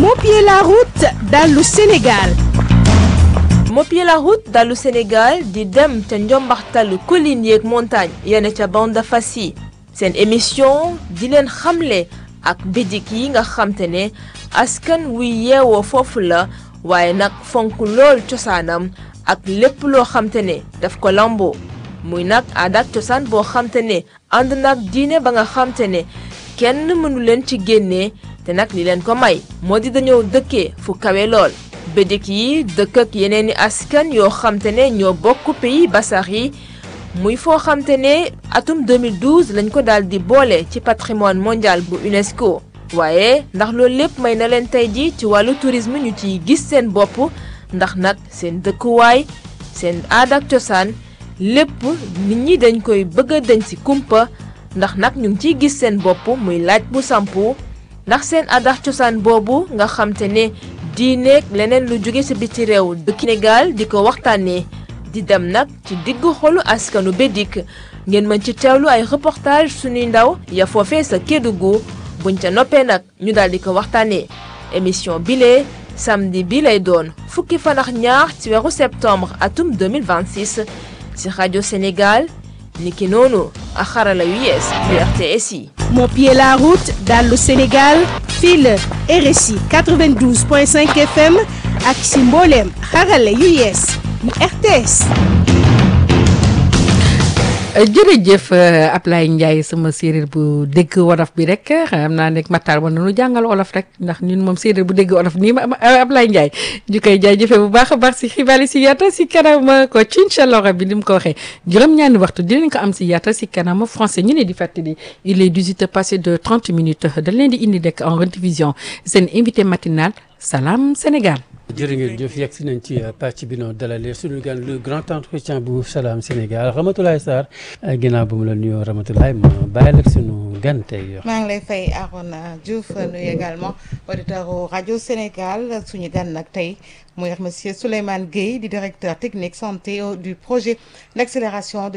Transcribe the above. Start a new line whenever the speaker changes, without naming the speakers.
Mopier la route dallu Sénégal
Mopier la route dallu Sénégal di dem ca njombaxtalu collines yeeg montagne yene ca bande fas yi seen émission di leen xamle ak bidik yi nga xamte ne askan wuy yeewoo foofu la waaye nag fonk lool cosaanam ak lépp loo xamte ne daf ko lamboo muy nag aada ak cosaan boo xamte ne ànd nag diine ba nga xamte ne kenn mënu leen ci génnee te nag li leen ko may moo di dañoo dëkkee fu kawe lool bédik yi dëkk ak yeneen i askan yoo xamte ne ñoo bokk pays basax yi muy foo xamte ne atum 2012 lañ ko daal di boole ci patrimoine mondial bu UNESCO waaye ndax loolu lépp may na leen tey ji ci wàllu tourisme ñu ciy gis seen bopp ndax nag seen dëkkuwaay seen aada ak cosaan lépp nit ñi dañ koy bëgg a dañ ci kumpa ndax nag ñu ngi ciy gis seen bopp muy laaj bu sampu ndax seen aada ak cosaan boobu nga xamte ne diineeg leneen lu jóge ci biti réew dëkk Sénégal di ko waxtaanee di dem nag ci diggu xolu askanu Bédik ngeen mën ci teewlu ay reportage suñuy ndaw ya foofee sa Kédougou buñ ca noppee nag ñu daal di ko waxtaanee émission bile samedi bi lay doon fukki fan ak ñaar ci weeru septembre atum 2026 ci rajo Sénégal niki noonu ak xarala yu yees yu RTS yi.
Mopier la route dallu Sénégal fii la RSI 92.5 FM ak si mbooleem xarala yu yees yu RTS.
jërëjëf Ablaye Ndiaye sama séeréer bu dégg wolof bi rek xam naa nekk Matar war nañu jàngal wolof rek ndax ñun moom séeréer bu dégg wolof nii ma Ablaye Ndiaye ñu koy jaajëfee bu baax a baax si xibaar yi si yaata si kanam ko ci incha allah bi ni mu ko waxee juróom-ñaari waxtu dinañ ko am si yaata si kanam français ñu ne di fàttali il est 18 passé de 30 minutes dañ leen di indi rek en rediffusion seen invité matinal Salam Sénégal.
jërë ngeen jëf yegg si nañ ci pàcc bi noo dalalee suñu gan le grand entretien bu Salam Sénégal Ramatoulaye Sarr ginnaaw ba mu la nuyoo Ramatoulaye ma bàyyi la suñu gan tey.
maa ngi lay fay Arona Diouf nuyu également auditeur rajo Sénégal suñu gan nag tey muy monsieur Souleymane Gueye di directeur technique santé du projet d'accélération